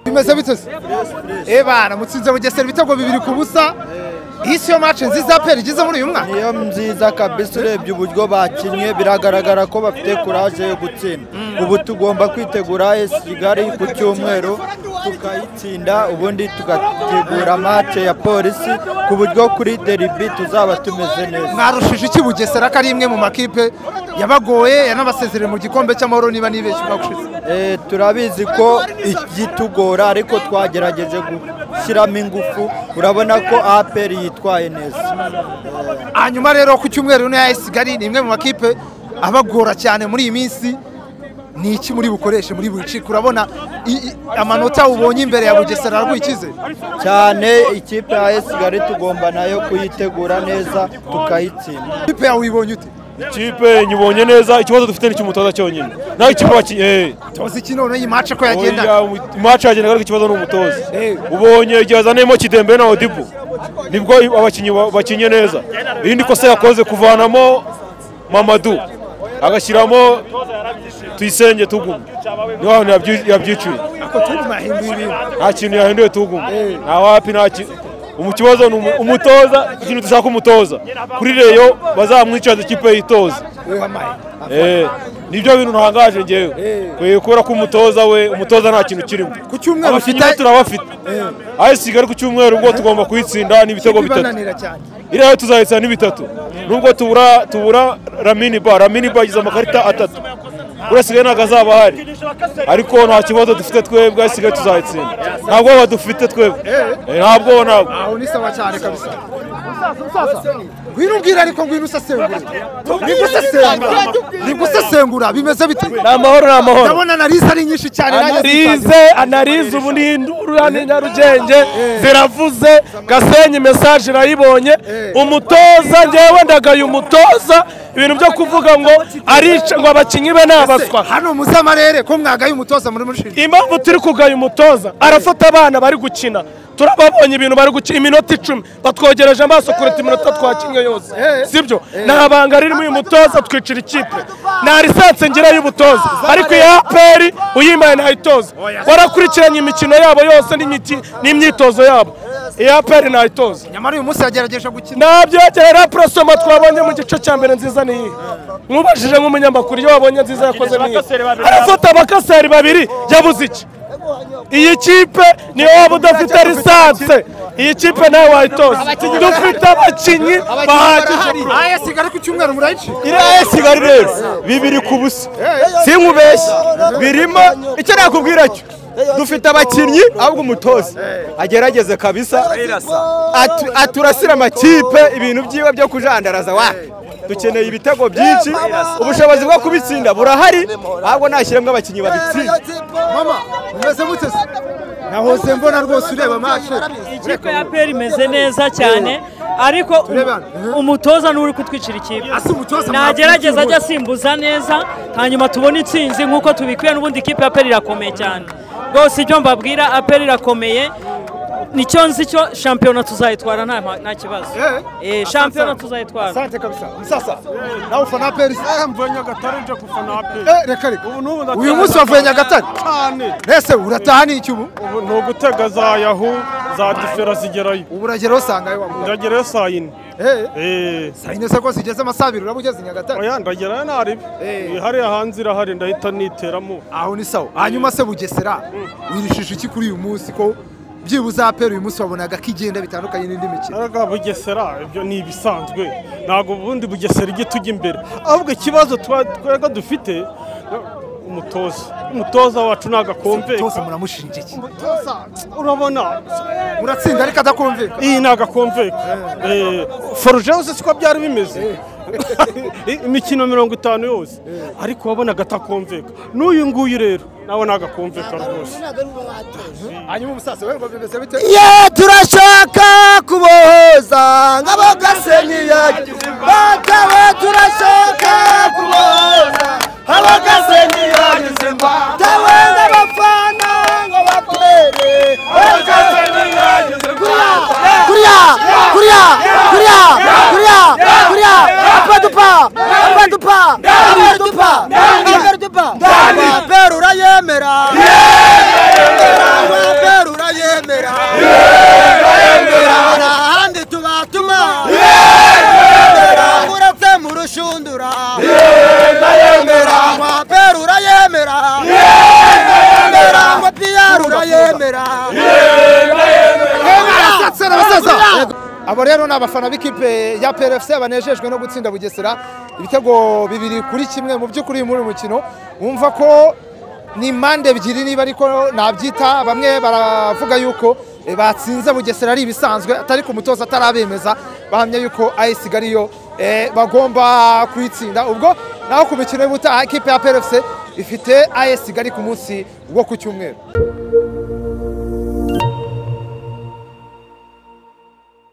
bimeze bitose eba namutsinze bugesera ibitego bibiri ku busa iyi siyo mace nziza peri igeze muri uyu mwaka niyo nziza kabisa urebye uburyo bakinnye biragaragara ko bafite kuraje yo gutsinda ubu tugomba kwitegura esi kigali ku cyumweru tukayitsinda ubundi tugategura mace ya polisi ku buryo kuri deribi tuzaba tumeze neza mwarushije iki bugesera ko ari imwe mu makipe yabagoye yanabasezereye mu gikombe cy'amahoro niba nibeshye umwaka ushize Eh, turabizi ko igitugora ariko twagerageje gushyiramo ingufu urabona ko aperi yitwaye neza hanyuma rero ku cyumweru niyo ya Kigali ni imwe mu makipe abagora cyane muri iyi minsi ni iki muri bukoreshe muri buri ciki urabona i- i- amanota ubonye imbere ya bugesera arwikize cyane ikipe ya esi kigali tugomba nayo kuyitegura neza tukayitsinda ikipe yawe uyibonye ute ikipe nyibonye neza ikibazo dufite ni icy'umutoza cyonyine naho ikipe baki eh tuzi iki noneho iyi mace ko yagenda oya, match yagendaga ariko ikibazo ni umutoza Eh. ubonye igihe yazaniyemo kidembe na odibo nibwo abakinnyi ba- bakinnye neza irindi kosa yakoze kuvanamo mamadu agashyiramo tuyisenge tugume niho hantu yabyi- yabyiciye ako tundi mahinduye ibintu nta kintu yahinduye tugume nta wapi nta kintu mu kibazo ni umu- umutoza ikintu dushaka umutoza kuri reyo bazamwicaza ikipe yitoza wewe amaye Eh, nibyo bintu ntangaje ngewe kubera ko umutoza we umutoza nta kintu kirimo ku cyumweru abakinnyi ufite be turabafite aho kigali ku cyumweru ubwo tugomba kuyitsinda n'ibitego bitatu ibananira cyane iriya yo tuzayitsinda n'ibitatu nubwo tubura tubura ramini ba ramini ba yagize amakarita atatu buriya sigaye ntabwo azaba ahari ariko nta kibazo dufite twebwe aho kigali tuzayitsinda nta bwoba dufite twebwe Eh, nta bwoba ntabwo aho ni sawa cyane kabisa ngwino umbwira ariko ngwino usasengura ngwino usasengura ngwino usasengura bimeze bite ni amahoro ni amahoro ndabona na rize ari nyinshi cyane nanjye sinzazira. analize analize ubu ni indura ni nyarugenge ziravuze gasenyi mesaje irayibonye umutoza ngewe ndagaye umutoza ibintu byo kuvuga ngo arica ngo abakinnyi be ni abaswa hano muzamarere ko mwagaye umutoza muri mushinga impamvu turi kugaya umutoza arafata abana bari gukina turababonye ibintu bari gukina iminota icumi batwogereje amaso kuruta iminota twakinnye yose sibyo nta banga ririmo uyu mutoza twicira ikipe nta lisansi ngira y'ubutoza ariko iya aperi uyimpaye ntayitoza warakurikiranye imikino yabo yose n'imiti- n'imyitozo yabo iya aperi ntayitoza nyamara uyu munsi yagerageje gukina ntabyegerera porosoma twabonye mu gice cya mbere nziza ni iyihe nkubajije nk'umunyamakuru iyo wabonye nziza yakoze ni iyihe arafata abakaseri babiri yabuze iki iyi kipe niyo waba udafite lisanse iyi kipe nawe wayitoza dufite abakinnyi bahagije aya sigara ku cyumweru murayici iriya ya kigali rero bibiri ku busa sinkubeshye birimo icyo nakubwira cyo dufite abakinnyi ahubwo umutoza agerageze kabisa atu- aturasira amakipe ibintu byiwe byo kujandaraza wapi dukeneye ibitego byinshi ubushobozi bwo kubitsinda burahari ahubwo nashyiremo abakinnyi babitsinda mama umeze gute se nahoze mbona rwose ureba mashe ikipe ya peri imeze neza cyane ariko Turebe hano. umutoza niwe uri kutwicira ikipe Ase umutoza nagerageza mwakwiye ajya asimbuza neza hanyuma tubone itsinzi nk'uko tubikwiye n'ubundi ikipe ya peri irakomeye cyane rwose icyo mbabwira aperi irakomeye nicyo nzi cyo shampiyona tuzayitwara nta nta kibazo Eh. Eh, shampiyona tuzayitwara asante kabisa musasa nawe ufana aperi mvuye Nyagatare nje gufana aperi Eh, reka reka ubu n'ubu uyu munsi wavuye nyagatare cyane mbese urataha ni iki ubu ubu ni ugutega za yahu za difera zigerayo ubu urageraho usanga ayo wamuha ndagerayo saa yine eee eee sayinese ko zigeze amasabiri uraba ugeze i nyagatare oya ndagerayo ntaribi Eh. hariya hanze irahari ndahita niteramo aho ni sawa hanyuma se bugesera wirishije iki kuri uyu munsi ko byibuze aperi uyu munsi wabonaga ko igenda bitandukanye n'indi mikino Arega bugesera ibyo ni ibisanzwe ntabwo ubundi bugesera ijya tujya imbere ahubwo ikibazo twa- twebwe dufite umutoza umutoza wacu ntabwo akumve cyose muramushinja iki urabona muratsinda ariko adakumvika iyi ni agakomveka foruje yose siko byari bimeze imikino mirongo itanu yose ariko wabonaga atakomveka n'uyu nguyu rero nawe ni agakomveka rwose hanyuma umusaza we ngo bimeze bite ye turashaka kubohoza nk'abagasenyi yagize bakaba turashaka kubohoza nk'abagasenyi yagize mbatawe n'abafana ngo batere abagasenyi yagize mbatawe kuriya kuriya kuriya kuriya kuriya apadupa apadupa apadupa apadupa apadupa apadupa yemera amapera urayemera hari ahandi tubatuma uretse mu rushundura amapera urayemera ngo piyara urayemera abo rero ni abafana b'ikipe ya PRFC banejejwe no gutsinda Bugesera ibitego bibiri kuri kimwe mu by'ukuri muri uyu mukino wumva ko ni mande ebyiri niba ariko nabyita bamwe baravuga yuko eh, batsinze Bugesera ari ibisanzwe atari ku mutoza atarabemeza bahamya yuko AS Kigali yo eh, bagomba kuyitsinda ubwo naho ku mikino y'ubutaha ikipe ya PRFC ifite AS Kigali ku munsi wo ku cyumweru